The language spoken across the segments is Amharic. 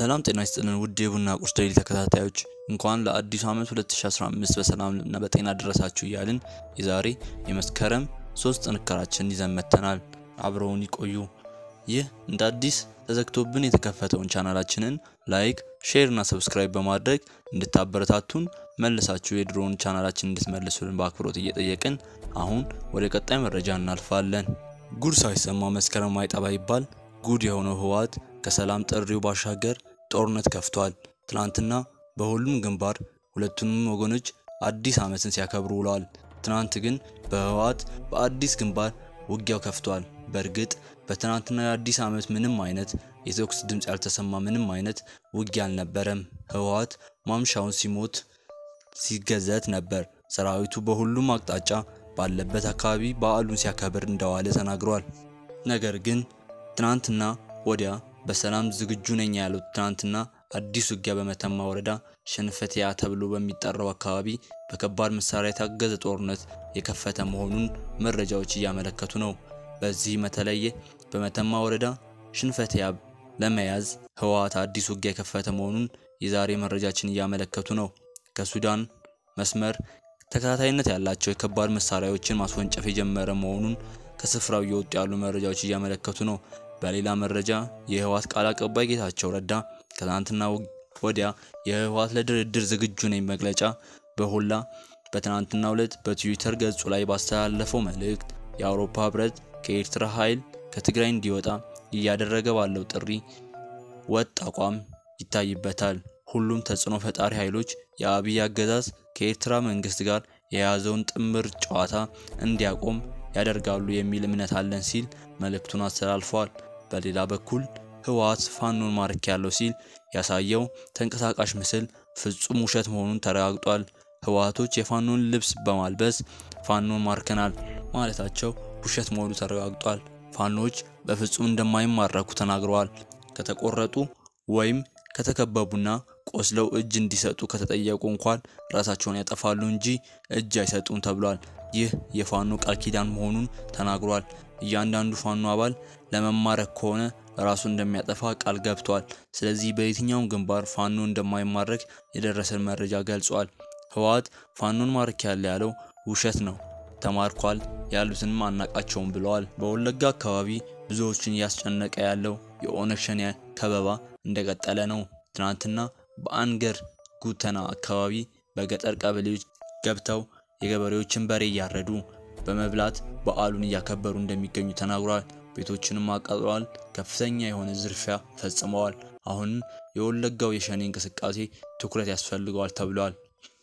ሰላም ጤና ይስጥልን ውድ የቡና ቁርስ ዴይሊ ተከታታዮች እንኳን ለአዲሱ ዓመት 2015 በሰላም እና በጤና ደረሳችሁ እያልን የዛሬ የመስከረም ሶስት ጥንክራችንን ይዘን መጥተናል። አብረውን ይቆዩ። ይህ እንደ አዲስ ተዘግቶብን የተከፈተውን ቻናላችንን ላይክ፣ ሼር እና ሰብስክራይብ በማድረግ እንድታበረታቱን መልሳችሁ የድሮውን ቻናላችን እንድትመልሱልን በአክብሮት እየጠየቅን አሁን ወደ ቀጣይ መረጃ እናልፋለን። ጉድ ሳይሰማ መስከረም አይጠባ ይባል ጉድ የሆነው ህወሓት ከሰላም ጥሪው ባሻገር ጦርነት ከፍቷል። ትናንትና በሁሉም ግንባር ሁለቱንም ወገኖች አዲስ ዓመትን ሲያከብሩ ውለዋል። ትናንት ግን በህወሓት በአዲስ ግንባር ውጊያው ከፍቷል። በእርግጥ በትናንትና የአዲስ ዓመት ምንም አይነት የተኩስ ድምፅ ያልተሰማ ምንም አይነት ውጊያ አልነበረም። ህወሓት ማምሻውን ሲሞት ሲገዘት ነበር። ሰራዊቱ በሁሉም አቅጣጫ ባለበት አካባቢ በዓሉን ሲያከብር እንደዋለ ተናግሯል። ነገር ግን ትናንትና ወዲያ በሰላም ዝግጁ ነኝ ያሉት ትናንትና አዲስ ውጊያ በመተማ ወረዳ ሸንፈቲያ ተብሎ በሚጠራው አካባቢ በከባድ መሳሪያ የታገዘ ጦርነት የከፈተ መሆኑን መረጃዎች እያመለከቱ ነው። በዚህ በተለየ በመተማ ወረዳ ሽንፈቲያ ለመያዝ ህወሓት አዲስ ውጊያ የከፈተ መሆኑን የዛሬ መረጃችን እያመለከቱ ነው። ከሱዳን መስመር ተከታታይነት ያላቸው የከባድ መሳሪያዎችን ማስወንጨፍ የጀመረ መሆኑን ከስፍራው እየወጡ ያሉ መረጃዎች እያመለከቱ ነው። በሌላ መረጃ የህወሓት ቃል አቀባይ ጌታቸው ረዳ ከትናንትና ወዲያ የህወሓት ለድርድር ዝግጁ ነኝ መግለጫ በሁላ በትናንትናው ዕለት በትዊተር ገጹ ላይ ባስተላለፈው መልእክት የአውሮፓ ህብረት ከኤርትራ ኃይል ከትግራይ እንዲወጣ እያደረገ ባለው ጥሪ ወጥ አቋም ይታይበታል። ሁሉም ተጽዕኖ ፈጣሪ ኃይሎች የአብይ አገዛዝ ከኤርትራ መንግስት ጋር የያዘውን ጥምር ጨዋታ እንዲያቆም ያደርጋሉ የሚል እምነት አለን ሲል መልእክቱን አስተላልፏል። በሌላ በኩል ህወሓት ፋኖን ማርክ ያለው ሲል ያሳየው ተንቀሳቃሽ ምስል ፍጹም ውሸት መሆኑን ተረጋግጧል። ህወሓቶች የፋኖን ልብስ በማልበስ ፋኖን ማርከናል ማለታቸው ውሸት መሆኑ ተረጋግጧል። ፋኖች በፍጹም እንደማይማረኩ ተናግረዋል። ከተቆረጡ ወይም ከተከበቡና ቆስለው እጅ እንዲሰጡ ከተጠየቁ እንኳን ራሳቸውን ያጠፋሉ እንጂ እጅ አይሰጡም ተብሏል። ይህ የፋኖ ቃል ኪዳን መሆኑን ተናግሯል። እያንዳንዱ ፋኖ አባል ለመማረክ ከሆነ ራሱ እንደሚያጠፋ ቃል ገብቷል። ስለዚህ በየትኛውም ግንባር ፋኖ እንደማይማረክ የደረሰን መረጃ ገልጿል። ህወሓት ፋኖን ማርክ ያለ ያለው ውሸት ነው፣ ተማርኳል ያሉትንም አናቃቸውም ብለዋል። በወለጋ አካባቢ ብዙዎችን እያስጨነቀ ያለው የኦነግ ሸኔ ከበባ እንደቀጠለ ነው። ትናንትና በአንገር ጉተና አካባቢ በገጠር ቀበሌዎች ገብተው የገበሬዎችን በሬ እያረዱ በመብላት በዓሉን እያከበሩ እንደሚገኙ ተናግሯል። ቤቶችንም አቃጥለዋል። ከፍተኛ የሆነ ዝርፊያ ፈጽመዋል። አሁንም የወለጋው የሸኔ እንቅስቃሴ ትኩረት ያስፈልገዋል ተብሏል።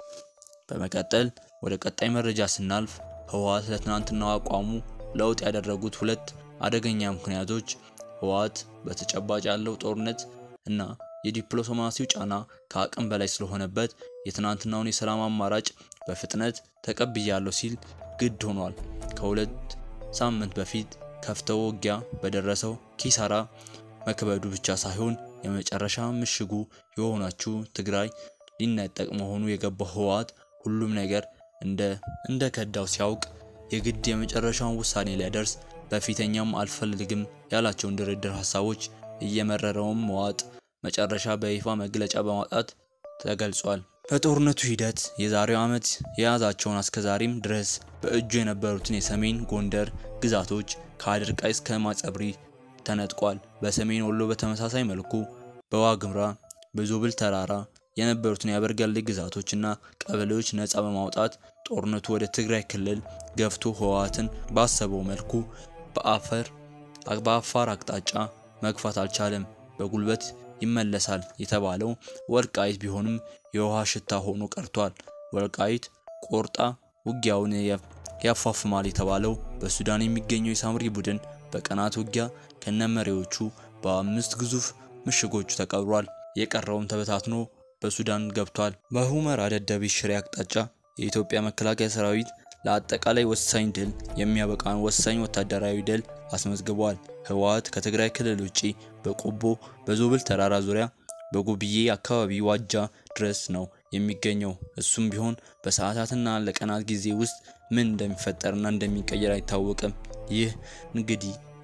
በመቀጠል ወደ ቀጣይ መረጃ ስናልፍ ህወሓት ለትናንትናው አቋሙ ለውጥ ያደረጉት ሁለት አደገኛ ምክንያቶች ህወሓት በተጨባጭ ያለው ጦርነት እና የዲፕሎማሲው ጫና ከአቅም በላይ ስለሆነበት የትናንትናውን የሰላም አማራጭ በፍጥነት ተቀብያለሁ ሲል ግድ ሆኗል። ከሁለት ሳምንት በፊት ከፍተው ውጊያ በደረሰው ኪሳራ መክበዱ ብቻ ሳይሆን የመጨረሻ ምሽጉ የሆነችው ትግራይ ሊነጠቅ መሆኑ የገባው ህወሓት ሁሉም ነገር እንደ እንደ ከዳው ሲያውቅ የግድ የመጨረሻውን ውሳኔ ሊያደርስ በፊተኛም አልፈልግም ያላቸውን ድርድር ሀሳቦች እየመረረውም መዋጥ መጨረሻ በይፋ መግለጫ በማውጣት ተገልጿል። በጦርነቱ ሂደት የዛሬው ዓመት የያዛቸውን አስከዛሪም ድረስ በእጁ የነበሩትን የሰሜን ጎንደር ግዛቶች ከአድርቃይ እስከ ማጸብሪ ተነጥቋል። በሰሜን ወሎ በተመሳሳይ መልኩ በዋግምራ በዞብል ተራራ የነበሩትን የአበርገሌ ግዛቶችና ቀበሌዎች ነፃ በማውጣት ጦርነቱ ወደ ትግራይ ክልል ገፍቶ ህወሓትን ባሰበው መልኩ በአፈር በአፋር አቅጣጫ መግፋት አልቻለም። በጉልበት ይመለሳል የተባለው ወልቃይት ቢሆንም የውሃ ሽታ ሆኖ ቀርቷል። ወልቃይት ቆርጣ ውጊያውን ያፋፍማል የተባለው በሱዳን የሚገኘው የሳምሪ ቡድን በቀናት ውጊያ ከነመሪዎቹ በአምስት ግዙፍ ምሽጎቹ ተቀብሯል። የቀረውም ተበታትኖ በሱዳን ገብቷል። በሁመራ ደደቢት ሽሬ አቅጣጫ የኢትዮጵያ መከላከያ ሰራዊት ለአጠቃላይ ወሳኝ ድል የሚያበቃን ወሳኝ ወታደራዊ ድል አስመዝግቧል። ህወሓት ከትግራይ ክልል ውጪ በቆቦ በዞብል ተራራ ዙሪያ በጉብዬ አካባቢ ዋጃ ድረስ ነው የሚገኘው። እሱም ቢሆን በሰዓታትና ለቀናት ጊዜ ውስጥ ምን እንደሚፈጠርና እንደሚቀየር አይታወቅም። ይህ እንግዲህ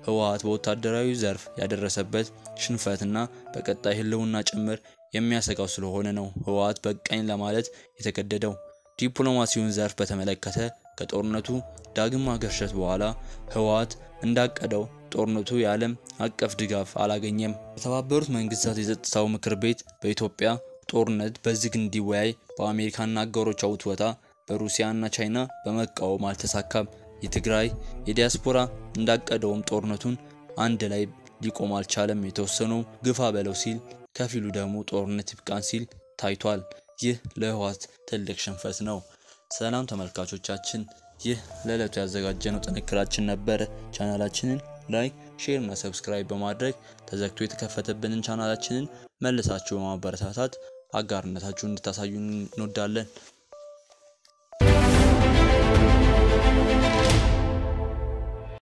ህወሓት በወታደራዊ ዘርፍ ያደረሰበት ሽንፈትና በቀጣይ ህልውና ጭምር የሚያሰጋው ስለሆነ ነው ህወሓት በቃኝ ለማለት የተገደደው። ዲፕሎማሲውን ዘርፍ በተመለከተ ከጦርነቱ ዳግም ማገርሸት በኋላ ህወሓት እንዳቀደው ጦርነቱ የዓለም አቀፍ ድጋፍ አላገኘም። የተባበሩት መንግስታት የጸጥታው ምክር ቤት በኢትዮጵያ ጦርነት በዝግ እንዲወያይ በአሜሪካና አጋሮቿ ውትወታ በሩሲያና ቻይና በመቃወም አልተሳካም። የትግራይ የዲያስፖራ እንዳቀደውም ጦርነቱን አንድ ላይ ሊቆም አልቻለም። የተወሰነው ግፋ በለው ሲል፣ ከፊሉ ደግሞ ጦርነት ይብቃን ሲል ታይቷል። ይህ ለህወሓት ትልቅ ሽንፈት ነው። ሰላም ተመልካቾቻችን፣ ይህ ለዕለቱ ያዘጋጀነው ጥንክራችን ነበረ። ቻናላችንን ላይክ፣ ሼር እና ሰብስክራይብ በማድረግ ተዘግቶ የተከፈተብንን ቻናላችንን መልሳችሁ በማበረታታት አጋርነታችሁን እንድታሳዩን እንወዳለን።